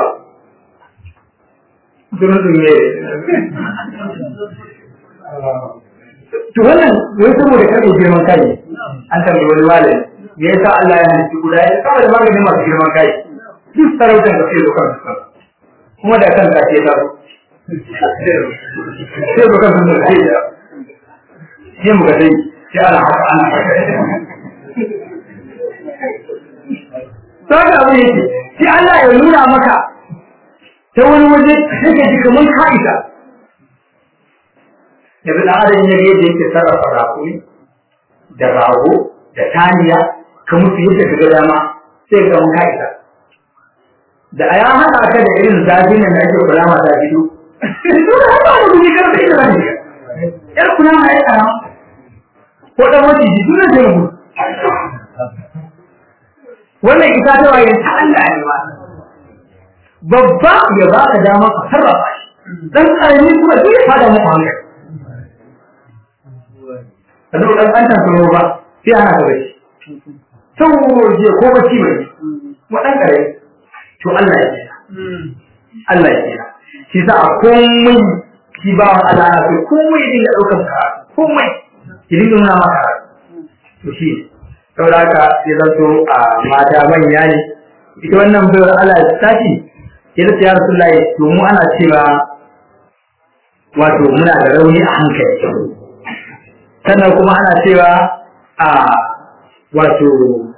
sunan sun yi to wannan wai saboda kare girman kai an tambayi wani malami me yasa Allah ya halitta guda ya kawai da maganin masu girman kai duk sarautar da sai zukan su kuma da kanka ce ta sai zukan su da kai da sai muka dai sai ana haka ana haka Saka abu yake, sai Allah ya nuna maka ta wani waje sai ka ji kamar ka isa. Yanzu da adam ya yadda yake sarrafa rakumi da rago da taniya ka musu yadda ka ga dama sai ka mun ka isa. Da a ya haɗa ka da irin zafin nan da ake kula mata fito. Dole har ba da kuɗi karfi da rani. Yar kuna ma ya tsara. Ko ɗan maciji dole zai mutu. wannan ita ta waye ta Allah ne ba babba ya ba ka dama ka sarrafa shi dan karami kuma duk ya fada muku hankali ka zo dan kantan kuma ba sai ana ka bashi sau je ko bacci bai mu dan kare to Allah ya kira Allah ya kira shi sa a komai shi ba wa Allah na sai komai din ya daukar ka komai ki dinga nuna maka to shi saboda haka ya zanto a mata manya ne ita wannan bayar Allah ya tashi ya zace ya Rasulullahi to mu ana cewa wato muna da rauni a hankali sannan kuma ana cewa a wato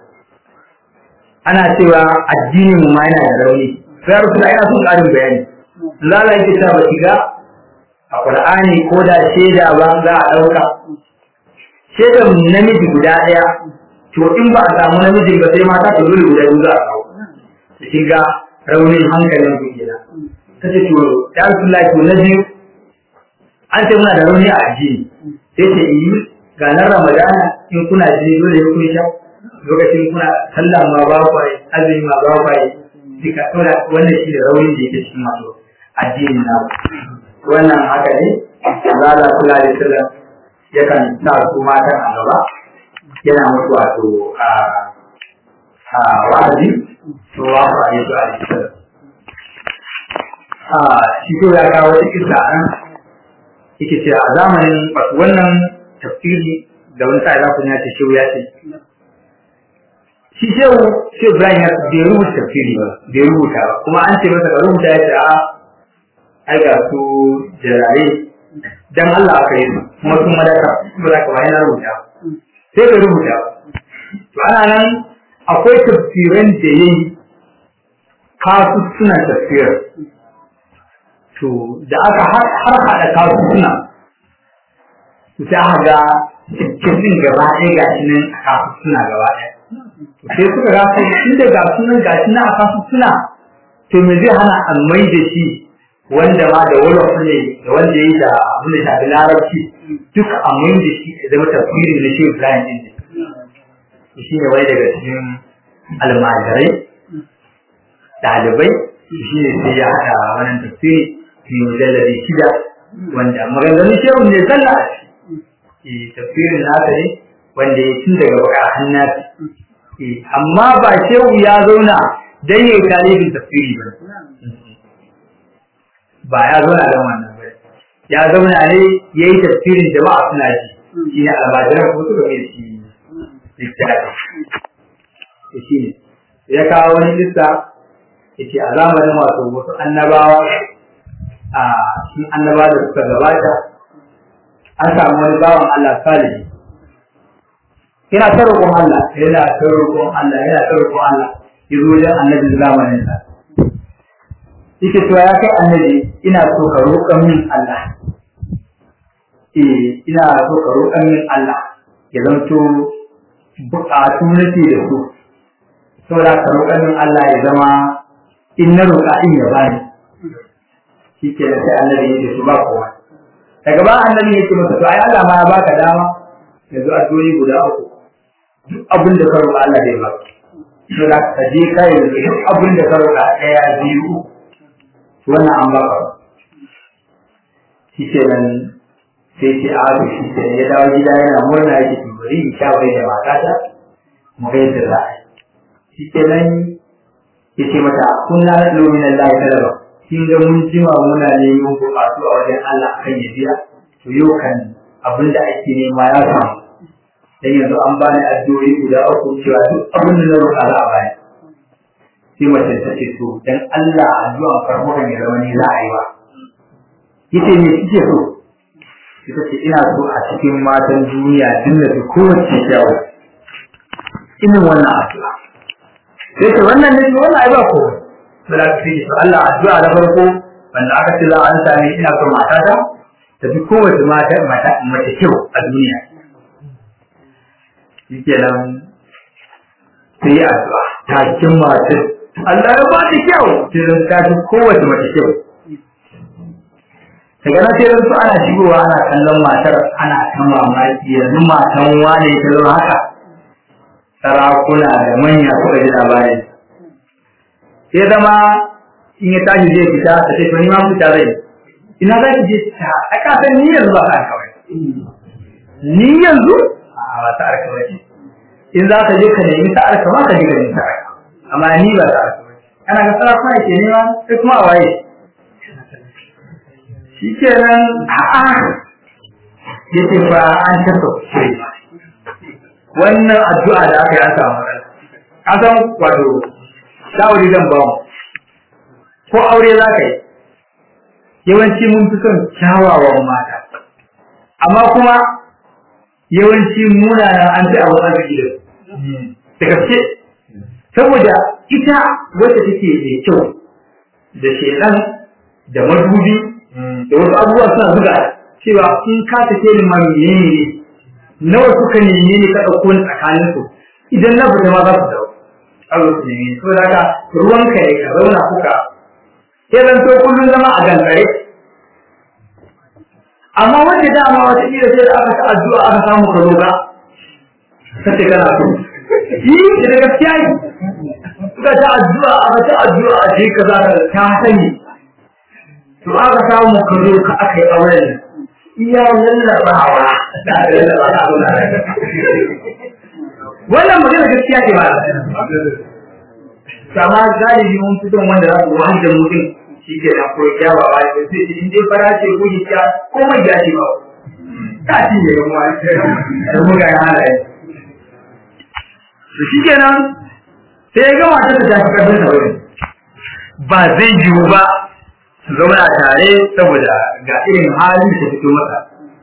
ana cewa addinin mu ma yana da rauni sai ya Rasulullahi ina son ƙarin bayani lala yake ta ba shiga a Qur'ani ko da shaida ba za a ɗauka shaidan namiji guda ɗaya to in ba a samu namijin ba sai mata ta dole guda biyu za a kawo da shiga raunin hankalin ku kenan ta ce to ya Rasulullah to na biyu an ce muna da rauni a addini sai ce yi ga nan Ramadana in kuna jini dole kun sha lokacin kuna sallah ma ba ku yi azumi ma ba ku yi duka saboda wannan shi da raunin da yake cikin masu addinin na wannan haka ne Allah kula da sallah yakan sa su matan a gaba yana mutu wato a a wa'azi to wa ku ayi su ayi su a shi ko ya kawo wata kisa nan yake ce a zamanin wato wannan tafsiri da wani sa'i za ku ya ce shehu ya ce shi shehu shehu Ibrahim ya bai rubuta tafsiri ba bai rubuta ba kuma an ce masa ka rubuta ya ce a ai ga su jarare dan Allah aka yi su kuma sun madaka ba za ka ba yana rubuta sai ka rubuta to ana nan akwai tafsiran da yayi kasu suna tafsir to da aka har hada kasu suna to sai aka ga cikin gaba ɗaya ga shi nan a kasu suna gaba ɗaya to sai suka ga sai inda ga sunan ga shi nan a kasu suna to me zai hana a mai da shi wanda ma da wani ne da wanda ya yi da abin da shafi larabci duka a mai da shi ya zama tafsirin na shi Ibrahim din ne shi ne wani daga cikin almajirai ɗalibai shi ne sai ya haɗa wannan tafsiri mai mujalladi shida wanda maganganun shehu ne zalla a ciki tafsirin nasa ne wanda ya tun daga baka hannasi amma ba shehu ya zauna dan ya yi talibin tafsiri ba ba ya zauna don wannan ba ya zauna ne ya yi tafsirin jama'a suna ji shi ne almajiran ko suka mai shi littafi shi ne ya kawo wani lissa ya ce a zamanin wato wasu annabawa a shi annaba da suka gabata an samu wani bawan Allah salihi yana ta roƙon Allah yana ta roƙon Allah yana ta roƙon Allah ya zo wajen annabi zamanin sa yake cewa ya kai annabi ina so ka roƙa min Allah eh ina so ka roƙa min Allah ya zanto buƙatu nake da su saboda ka roƙa min Allah ya zama in na roƙa in ya bani shi ke da sai annabi ya ce su ba kowa daga ba annabi ya ce masa to ai Allah ma ya baka dama yanzu addu'o'i guda uku duk abin da ka roƙa Allah zai baka to da ka je kai duk abin da ka roƙa ɗaya biyu wannan an baka shi ke nan sai ce a haka shi ke ya dawo gida yana murna yake to bari in shawarai da matata mu ga yadda za a yi shi ke nan ya ce mata kunna na ɗalo min Allah ya talaba kin ga mun jima muna neman buƙatu a wajen Allah kan ya biya to yau kan abin da ake nema ya samu dan yanzu an bani addu'o'i guda uku cewa duk abin da na roƙa za a bani sai mace ta ce to dan Allah addu'a farko kan ya zama ni za a yi ba yace me kike so ita ce ina so a cikin matan duniya dinda su kowace kyawu irin wannan addu'a sai ce wannan ne wannan ai ba ko sai ka ce Allah addu'a da farko wanda aka ce za a sami ina so matata ta fi kowace mata mata mace kyau a duniya shikenan sai addu'a ta cikin matar Allah ya ba ta kyau sai ta fi kowace mace kyau daga nan sai su ana shigowa ana kallon matar ana ta mamaki yanzu matan wane ta zama haka sarakuna da manya suka ji labarin sai zama in ya tashi zai fita ta ce to ni ma fita zai ina za ki je ta a kasan ni yanzu ba ka kawai ni yanzu a ba ta arka ba in za ka je ka nemi ta arka ma ka je ka nemi ta arka amma ni ba ta arka ba ana ga sarakuna ke nema sai kuma a waye shi kenan a'a ya ce fa an tafa shiri wannan addu'a da aka yi an samu matsala an san wato shawari zan ba mu ko aure za ka yi yawanci mun fi son kyawawan mata amma kuma yawanci munanan an fi abu arziki da da gaske saboda ita wacce take mai kyau da shedan da madubi da wasu abubuwa suna zuga cewa in ka tafi ni ma menene ne nawa suka neme ni ka ɗauko ni tsakanin su idan na fita ma za su dawo Allah su neme so da haka ruwan ka ne ka zauna kuka sai zan to kullum zama a gangare amma wanda dama wata kila sai da aka ta addu'a aka samu ka roƙa kace kana so yi da gaskiya yi suka ta addu'a aka ta addu'a a je ka za ka ta sani to aka samu ka zo ka aka yi auren iya lallabawa da lallabawa wannan magana gaskiya ce ba sama galibi mun fi son wanda za su wani da mutum shi ke da ko ya ba ba ne sai in dai fara ce ko ya ko mai ya ce ba ta ci ne kuma da muga ya halaye to shi kenan sai ya gama ta ta fi karfin sa wani ba zai yiwu ba su zauna tare saboda ga irin halin da fito masa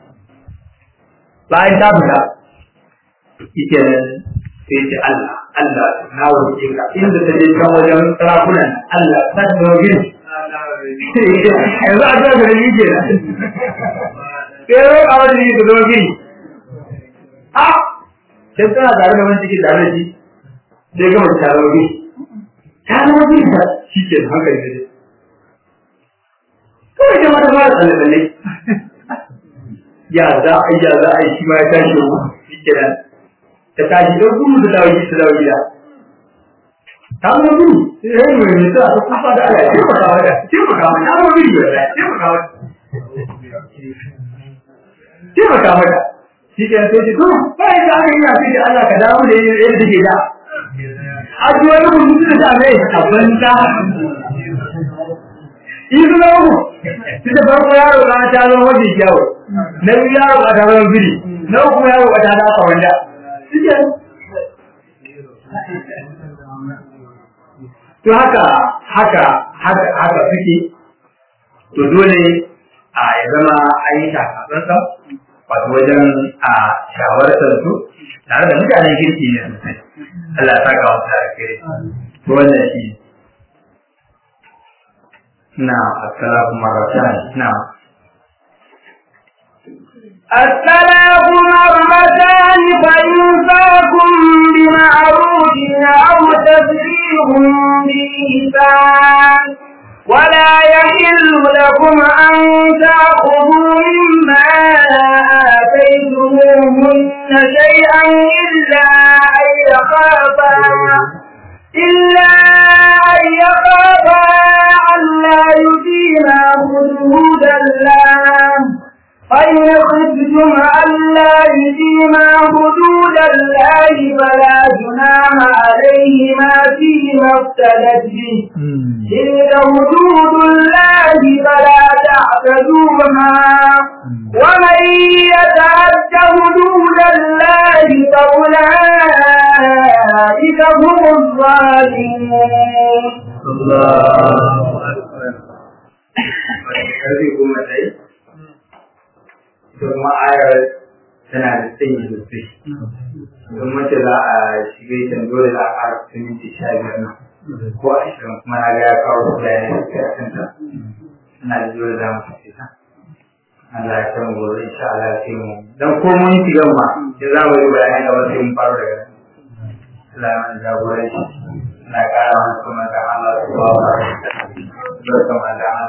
bayan ta fita ike nan sai ce Allah Allah na wuce ka inda ta je kan wajen sarakunan Allah ta dogin yanzu a zuwa da ni ke nan sai ro a wajen yi da dogin a sai tana tare da wani cikin tare da shi sai gama ta dogin ta dogin ta shi ke hankali da kawai da mata fara tsalle-tsalle ya za a yi ya za a yi shi ma ya tashi ruwa shi ke nan ta tashi don gudu ta dawo ta dawo gida ta zama gudu sai ya yi mai mai sa ta kusa da ala ce maka wata ce maka wata ta zama gudu ya ce maka wata ce maka wata shi ke nan sai ce to ba ya ta yi ya fi da Allah ka dawo da yadda take da a ji wani rubutu da ta mai a banza in su zama ku su da farko yaro na ta zama mafi kyawu na biyu yaro a ta zama biri na uku yaro a ta dafa wanda suke to haka haka haka haka suke to dole a ya zama an yi takatsantsan wato wajen a shawartar su tare da mutanen kirki ne sosai Allah ya saka wasu da kire wannan shi na assalamu marratan na
الثلاث مرتان فإنفاكم بمعروف أو تسريح بإحسان ولا يحل لكم أن تأخذوا مما آتيتموهن شيئا إلا أن يخافا إلا أن يخافا ألا يقيما حدود الله فإن خفتم ألا يقيما حدود الله فلا جناح عليهما فيما افتدت به تلك حدود الله فلا تعتدوها ومن يتعد حدود الله فأولئك هم الظالمون
الله أكبر karfe goma ta yi kuma ayar tana da tsayi sosai don mace za a shiga ita dole za a ƙara kusa minti sha biyar nan ko ashirin kuma na ga ya kawo bayanai da kai a kanta ina da dole za mu tafi ta Allah ya san gobe insha Allah sai mu dan ko mun shiga ma sai za mu yi bayanai da wasu mun faro daga nan Allah ya mana jagoranci na ƙara mana kuma da Allah subhanahu wa ta'ala barkan da